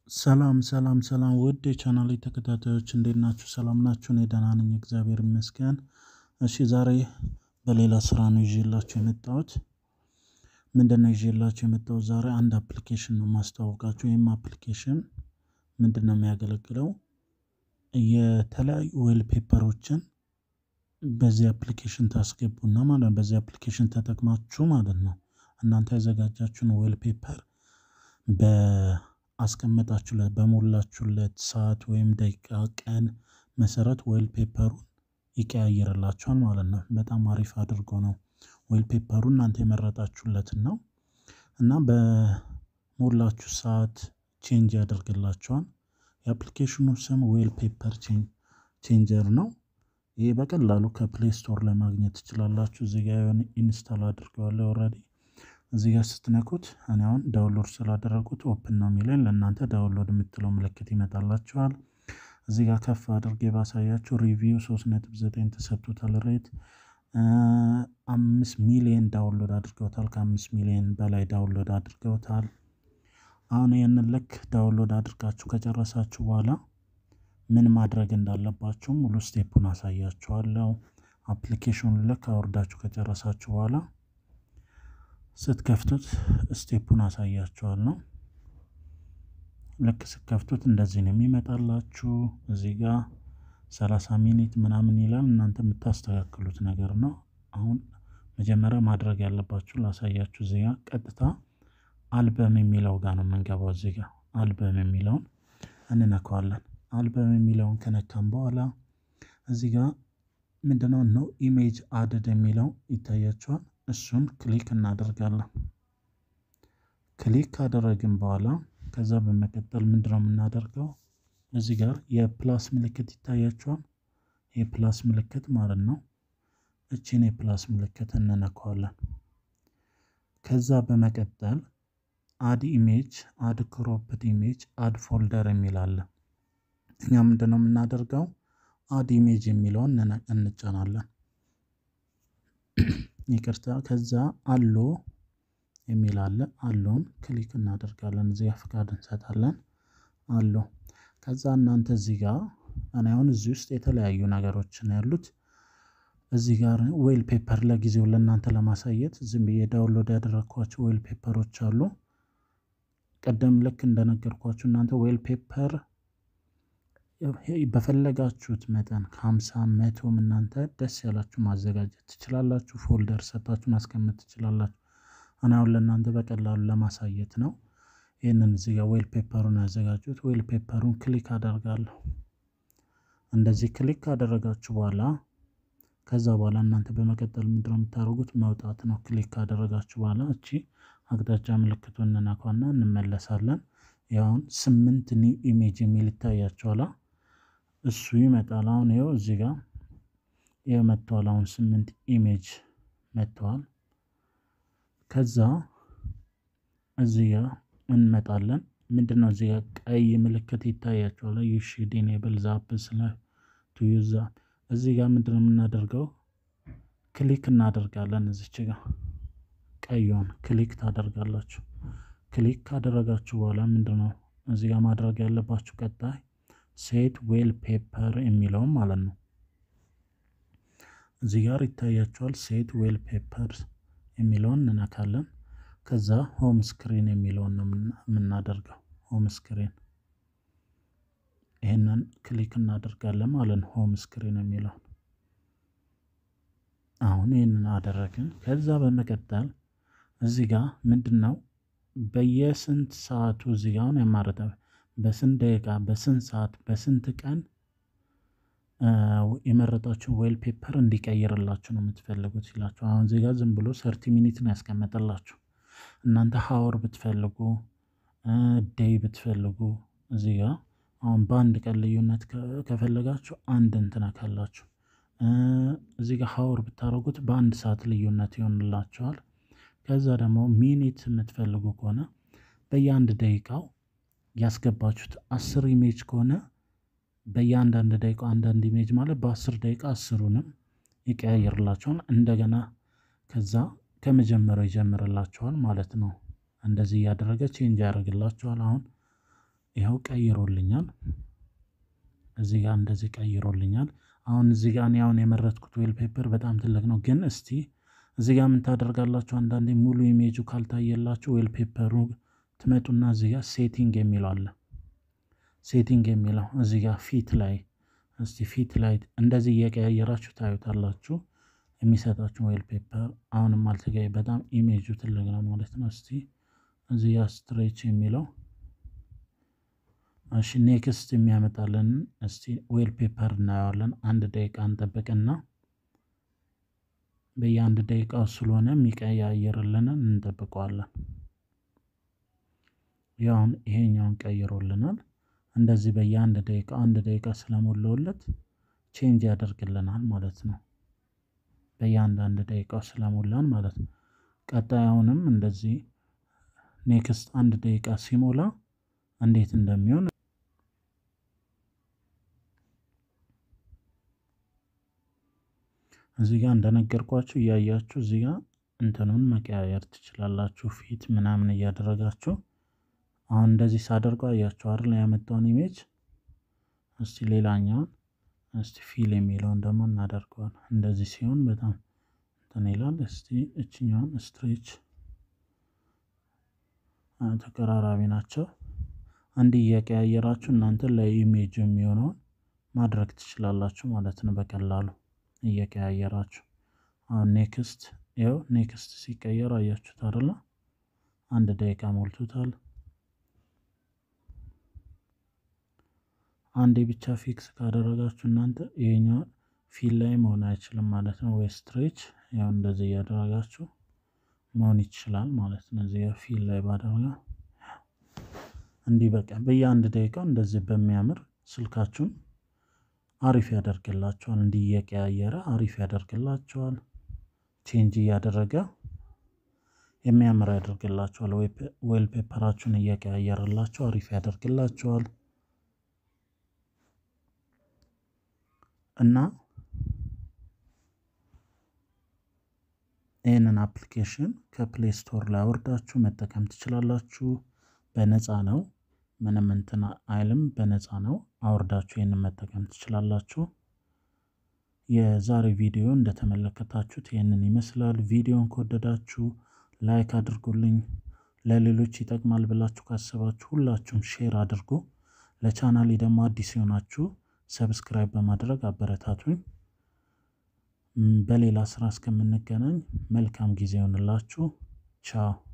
ሰላም ሰላም ሰላም ውድ የቻናሌ ተከታታዮች እንዴት ናችሁ? ሰላም ናችሁ? እኔ ደህና ነኝ፣ እግዚአብሔር ይመስገን። እሺ ዛሬ በሌላ ስራ ነው ይዤላችሁ የመጣሁት። ምንድን ነው ይዤላችሁ የመጣሁት ዛሬ አንድ አፕሊኬሽን ነው ማስተዋወቃችሁ። ይህም አፕሊኬሽን ምንድን ነው የሚያገለግለው የተለያዩ ዌል ፔፐሮችን በዚህ አፕሊኬሽን ታስገቡና ማለት ነው። በዚህ አፕሊኬሽን ተጠቅማችሁ ማለት ነው እናንተ ያዘጋጃችሁን ዌል ፔፐር በአስቀመጣችሁለት በሞላችሁለት ሰዓት ወይም ደቂቃ ቀን መሰረት ዌል ፔፐሩን ይቀያይርላችኋል ማለት ነው። በጣም አሪፍ አድርጎ ነው ዌል ፔፐሩ እናንተ የመረጣችሁለትን ነው እና በሞላችሁ ሰዓት ቼንጅ ያደርግላችኋል። የአፕሊኬሽኑ ስም ዌል ፔፐር ቼንጀር ነው። ይህ በቀላሉ ከፕሌይ ስቶር ላይ ማግኘት ትችላላችሁ። እዚህ ጋር የሆነ ኢንስታል አድርገዋለሁ ኦልሬዲ። እዚህ ጋር ስትነኩት እኔ አሁን ዳውንሎድ ስላደረጉት ኦፕን ነው የሚለኝ ለእናንተ ዳውንሎድ የምትለው ምልክት ይመጣላችኋል። እዚህ ጋር ከፍ አድርጌ ባሳያችሁ ሪቪው 3.9 ተሰጥቶታል። ሬት አምስት ሚሊዮን ዳውንሎድ አድርገውታል። ከአምስት ሚሊዮን በላይ ዳውንሎድ አድርገውታል። አሁን ይህንን ልክ ዳውንሎድ አድርጋችሁ ከጨረሳችሁ በኋላ ምን ማድረግ እንዳለባችሁ ሙሉ ስቴፑን አሳያችኋለሁ። አፕሊኬሽኑን ልክ አውርዳችሁ ከጨረሳችሁ በኋላ ስትከፍቱት ስቴፑን አሳያችኋለሁ። ልክ ስትከፍቱት እንደዚህ ነው የሚመጣላችሁ። እዚህ ጋር ሰላሳ ሚኒት ምናምን ይላል። እናንተ የምታስተካክሉት ነገር ነው። አሁን መጀመሪያ ማድረግ ያለባችሁ ላሳያችሁ። እዚህ ጋር ቀጥታ አልበም የሚለው ጋር ነው የምንገባው። እዚህ ጋር አልበም የሚለውን እንነካዋለን። አልበም የሚለውን ከነካም በኋላ እዚህ ጋር ምንድነው ነው ኢሜጅ አድድ የሚለው ይታያችኋል። እሱን ክሊክ እናደርጋለን። ክሊክ ካደረግን በኋላ ከዛ በመቀጠል ምንድነው የምናደርገው እዚህ ጋር የፕላስ ምልክት ይታያችኋል። የፕላስ ምልክት ማለት ነው። እቺን የፕላስ ምልክት እንነካዋለን። ከዛ በመቀጠል አድ ኢሜጅ፣ አድ ክሮፕድ ኢሜጅ፣ አድ ፎልደር የሚል አለ። እኛ ምንድነው የምናደርገው አድ ኢሜጅ የሚለውን እንጫናለን። ይቅርታ። ከዛ አሎ የሚል አለ። አሎን ክሊክ እናደርጋለን። እዚጋ ፍቃድ እንሰጣለን። አሎ ከዛ እናንተ እዚህ ጋር እኔ አሁን እዚህ ውስጥ የተለያዩ ነገሮች ነው ያሉት። እዚህ ጋር ዌል ፔፐር ለጊዜው ለእናንተ ለማሳየት ዝም ብዬ ዳውንሎድ ያደረግኳቸው ዌል ፔፐሮች አሉ። ቀደም ልክ እንደነገርኳችሁ እናንተ ዌል ፔፐር በፈለጋችሁት መጠን ከሀምሳ መቶም እናንተ ደስ ያላችሁ ማዘጋጀት ትችላላችሁ። ፎልደር ሰጣችሁ ማስቀመጥ ትችላላችሁ። እኔ አሁን ለእናንተ በቀላሉ ለማሳየት ነው ይህንን እዚህ ጋር ዌል ፔፐሩን ያዘጋጁት። ዌል ፔፐሩን ክሊክ አደርጋለሁ። እንደዚህ ክሊክ ካደረጋችሁ በኋላ ከዛ በኋላ እናንተ በመቀጠል ምንድነው የምታደርጉት መውጣት ነው። ክሊክ ካደረጋችሁ በኋላ እቺ አቅጣጫ ምልክቱን እንነካና እንመለሳለን። ያሁን ስምንት ኒው ኢሜጅ የሚል ይታያችኋላ። እሱ ይመጣል። አሁን ይኸው እዚህ ጋር ይኸው መጥተዋል። አሁን ስምንት ኢሜጅ መጥተዋል። ከዛ እዚህ ጋር እንመጣለን። ምንድን ነው እዚህ ጋር ቀይ ምልክት ይታያችኋል። ዩ ሹድ ኢኔብል ዘ አፕስ ቱ ዩዝ እዚህ ጋር ምንድን ነው የምናደርገው ክሊክ እናደርጋለን። እዚች ጋር ቀዩን ክሊክ ታደርጋላችሁ። ክሊክ ካደረጋችሁ በኋላ ምንድን ነው እዚህ ጋር ማድረግ ያለባችሁ ቀጣይ ሴት ዌል ፔፐር የሚለውን ማለት ነው። እዚህ ጋር ይታያችኋል። ሴት ዌል ፔፐር የሚለውን እንነካለን። ከዛ ሆም ስክሪን የሚለውን ነው የምናደርገው። ሆም ስክሪን ይህንን ክሊክ እናደርጋለን ማለት ነው። ሆም ስክሪን የሚለውን አሁን ይህንን አደረግን። ከዛ በመቀጠል እዚህ ጋር ምንድን ነው በየስንት ሰዓቱ እዚህ ጋር አሁን ያማረጠ በስንት ደቂቃ፣ በስንት ሰዓት፣ በስንት ቀን የመረጣችሁ ዌል ፔፐር እንዲቀይርላችሁ ነው የምትፈልጉት ይላችሁ። አሁን እዚህ ጋር ዝም ብሎ ሰርቲ ሚኒት ነው ያስቀመጠላችሁ። እናንተ ሀወር ብትፈልጉ ዴይ ብትፈልጉ እዚህ ጋር አሁን በአንድ ቀን ልዩነት ከፈለጋችሁ አንድ እንትና ካላችሁ እዚህ ጋር ሀወር ብታደርጉት በአንድ ሰዓት ልዩነት ይሆንላችኋል። ከዛ ደግሞ ሚኒት የምትፈልጉ ከሆነ በየአንድ ደቂቃው ያስገባችሁት አስር ኢሜጅ ከሆነ በየአንዳንድ ደቂቃ አንዳንድ ኢሜጅ ማለት በአስር ደቂቃ አስሩንም ይቀያየርላችኋል። እንደገና ከዛ ከመጀመሪያው ይጀምርላችኋል ማለት ነው። እንደዚህ እያደረገ ቼንጅ ያደርግላችኋል። አሁን ይኸው ቀይሮልኛል። እዚህ ጋር እንደዚህ ቀይሮልኛል። አሁን እዚህ ጋር እኔ አሁን የመረጥኩት ዌል ፔፐር በጣም ትልቅ ነው፣ ግን እስቲ እዚህ ጋር ምን ታደርጋላችሁ? አንዳንዴ ሙሉ ኢሜጁ ካልታየላችሁ ዌል ፔፐሩ ትመጡና እዚህ ጋር ሴቲንግ የሚለው አለ። ሴቲንግ የሚለው እዚህ ጋር ፊት ላይ እስቲ ፊት ላይ እንደዚህ እየቀያየራችሁ ታዩታላችሁ የሚሰጣችሁ ዌል ፔፐር። አሁንም አልተገኘ በጣም ኢሜጁ ትልቅ ነው ማለት ነው። እስቲ እዚህ ጋር ስትሬች የሚለው እሺ ኔክስት የሚያመጣልን እስቲ ዌል ፔፐር እናየዋለን። አንድ ደቂቃ እንጠብቅና በየአንድ ደቂቃው ስለሆነ የሚቀያየርልንን እንጠብቀዋለን። ያውን ይሄኛውን ቀይሮልናል። እንደዚህ በየአንድ ደቂቃ አንድ ደቂቃ ስለሞላውለት ቼንጅ ያደርግልናል ማለት ነው። በየአንዳንድ ደቂቃው ስለሞላን ማለት ነው። ቀጣዩንም እንደዚህ ኔክስት አንድ ደቂቃ ሲሞላ እንዴት እንደሚሆን እዚህ ጋር እንደነገርኳችሁ እያያችሁ እዚህ ጋር እንትኑን መቀያየር ትችላላችሁ። ፊት ምናምን እያደረጋችሁ አሁን እንደዚህ ሳደርገው አያችሁ አይደል ያመጣውን ኢሜጅ። እስቲ ሌላኛውን እስቲ ፊል የሚለውን ደግሞ እናደርገዋል። እንደዚህ ሲሆን በጣም እንትን ይላል። እስቲ እችኛውን ስትሬች ተቀራራቢ ናቸው። እንዲህ እየቀያየራችሁ እናንተ ለኢሜጅ የሚሆነውን ማድረግ ትችላላችሁ ማለት ነው በቀላሉ እየቀያየራችሁ። አሁን ኔክስት ይኸው ኔክስት ሲቀየር አያችሁት አይደለ? አንድ ደቂቃ ሞልቶታል። አንዴ ብቻ ፊክስ ካደረጋችሁ እናንተ ይሄኛው ፊል ላይ መሆን አይችልም ማለት ነው። ወይ ስትሬች ያው እንደዚህ እያደረጋችሁ መሆን ይችላል ማለት ነው። እዚህ ፊል ላይ ባደረጋ እንዲህ በቃ በየአንድ ደቂቃው እንደዚህ በሚያምር ስልካችሁን አሪፍ ያደርግላችኋል። እንዲህ እየቀያየረ አሪፍ ያደርግላችኋል። ቼንጅ እያደረገ የሚያምር ያደርግላችኋል። ዌል ፔፐራችሁን እየቀያየረላችሁ አሪፍ ያደርግላችኋል። እና ይህንን አፕሊኬሽን ከፕሌይ ስቶር ላይ አውርዳችሁ መጠቀም ትችላላችሁ። በነፃ ነው። ምንም እንትን አይልም። በነፃ ነው። አውርዳችሁ ይህንን መጠቀም ትችላላችሁ። የዛሬ ቪዲዮ እንደተመለከታችሁት ይህንን ይመስላል። ቪዲዮን ከወደዳችሁ ላይክ አድርጉልኝ። ለሌሎች ይጠቅማል ብላችሁ ካሰባችሁ ሁላችሁም ሼር አድርጉ። ለቻናሌ ደግሞ አዲስ የሆናችሁ ሰብስክራይብ በማድረግ አበረታቱኝ። በሌላ ስራ እስከምንገናኝ መልካም ጊዜ ይሆንላችሁ። ቻው